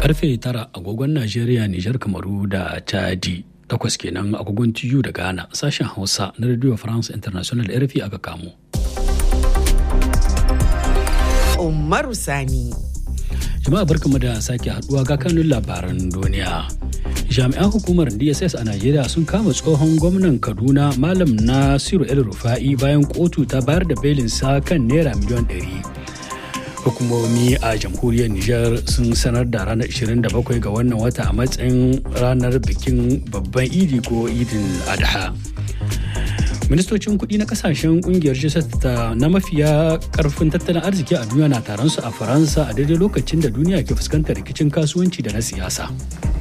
karfe tara agogon najeriya nijar kamaru da chadi takwas kenan agogon tiyu da ghana sashen hausa na radio france international rfi aka kamo umaru sani jama'a barkamu da sake haduwa ga kanun labaran duniya jami'an hukumar dss a najeriya sun kama tsohon gwamnan kaduna malam nasiru el rufa'i bayan kotu ta bayar da belinsa kan naira miliyan 100 hukumomi a jamhuriyar Nijar sun sanar da ranar 27 ga wannan wata a matsayin ranar bikin babban idi ko idin adha ministocin kudi na kasashen kungiyar g na mafiya karfin tattalin arziki a duniya na taron su a faransa a daidai lokacin da duniya ke fuskantar rikicin kasuwanci da na siyasa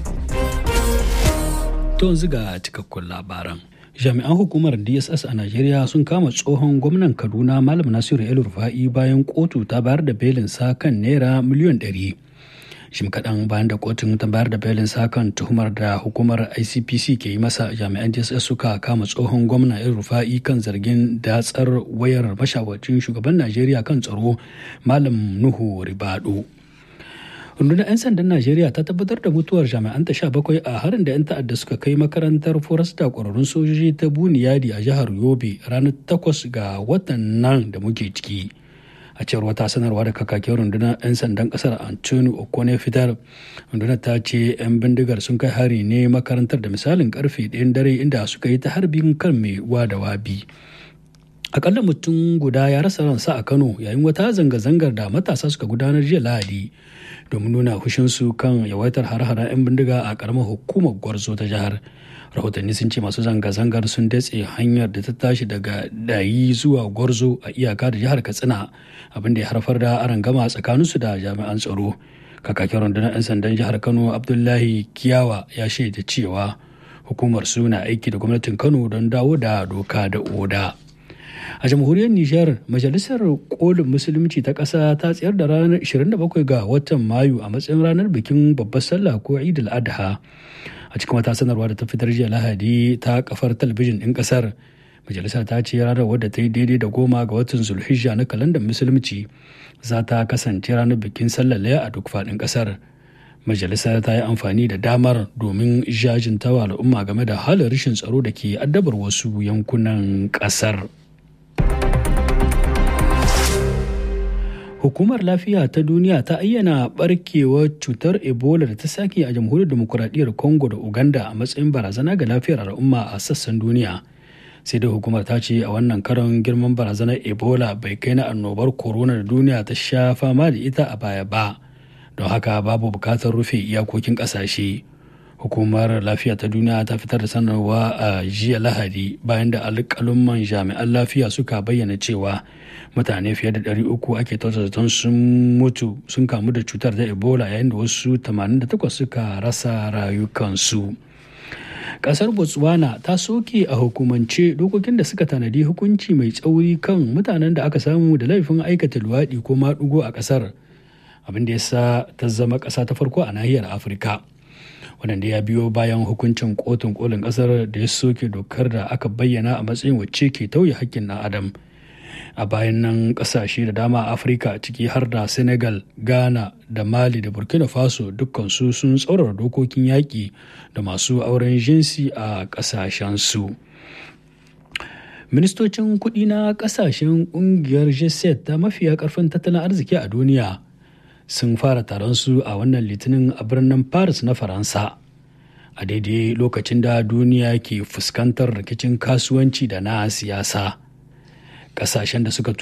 to yanzu ga cikakkun labaran jami'an hukumar dss a najeriya sun kama tsohon gwamnan kaduna malam nasiru el rufa'i bayan kotu ta bayar da belin sa kan naira miliyan 100 shim kaɗan bayan da kotun ta bayar da belin sa kan tuhumar da hukumar icpc ke yi masa jami'an dss suka kama tsohon gwamna el rufa'i kan zargin datsar wayar mashawarcin shugaban najeriya kan tsaro malam nuhu ribado rundunar 'yan sandan najeriya ta tabbatar da mutuwar jami'an ta sha bakwai a harin da 'yan ta'adda suka kai makarantar forasta kwararrun sojoji ta buniyadi a jihar yobe ranar takwas ga watan nan da muke ciki a cewar wata sanarwa da kakakin rundunar 'yan sandan kasar antoni okone fitar rundunar ta ce 'yan bindigar sun kai hari ne makarantar da misalin karfe ɗayan dare inda suka yi ta harbin kan mai wa da wabi akalla mutum guda ya rasa ransa a kano yayin wata zanga-zangar da matasa suka gudanar jiya lahadi domin nuna hushinsu kan yawaitar har-haren 'yan bindiga a karamar hukumar gwarzo ta jihar rahotanni sun ce masu zanga-zangar sun datse hanyar da ta tashi daga dayi zuwa gwarzo a iyaka da jihar katsina abinda ya haifar da arangama tsakaninsu da jami'an tsaro kakakin rundunar 'yan sandan jihar kano abdullahi kiyawa ya shaida cewa hukumar su na aiki da gwamnatin kano don dawo da doka da oda. a jamhuriyar nijar majalisar kolin musulunci ta ƙasa ta tsayar da ranar 27 ga watan mayu a matsayin ranar bikin babbar sallah ko eid al-adha a cikin wata sanarwa da ta fitar jiya lahadi ta kafar talabijin ɗin ƙasar majalisar ta ce ranar wadda ta yi daidai da goma ga watan zulhijja na kalandar musulunci za ta kasance ranar bikin sallar laya a duk faɗin ƙasar majalisar ta yi amfani da damar domin jajintawa al'umma game da halin rashin tsaro da ke addabar wasu yankunan ƙasar. Hukumar Lafiya ta Duniya ta ayyana barkewar cutar Ebola da ta sake a jamhuriyar demokuraɗiyyar Congo da Uganda a matsayin barazana ga lafiyar al'umma a sassan duniya. Sai dai hukumar ta ce a wannan karon girman barazanar Ebola bai kai na annobar corona da duniya ta sha fama da ita a baya ba. Don haka babu bukatar rufe iyakokin ƙasashe. Hukumar Lafiya ta Duniya ta fitar da sanarwa a jiya Lahadi bayan da alƙalumman jami'an lafiya suka bayyana cewa mutane fiye da 300 ake zaton sun mutu sun kamu da cutar da ebola yayin da wasu 88 suka rasa rayukansu kasar botswana ta soke a hukumance dokokin da suka tanadi hukunci mai tsauri kan mutanen da aka samu da laifin aikata luwaɗi ko maɗugo a ƙasar abin da ya sa ta zama ƙasa ta farko a nahiyar afirka wadanda ya biyo bayan hukuncin kotun kolin ƙasar da ya soke dokar da aka bayyana a matsayin wacce ke tauye hakkin ɗan adam a bayan nan kasashe da dama a afirka ciki har da senegal ghana da mali da burkina faso dukkansu sun tsaurara dokokin yaƙi da masu auren jinsi a ƙasashensu ministocin kuɗi na ƙasashen ƙungiyar g ta mafiya ƙarfin tattalin arziki a duniya sun fara taron su a wannan litinin a birnin paris na faransa a daidai lokacin da duniya ke fuskantar rikicin kasuwanci da na siyasa kasashen da suka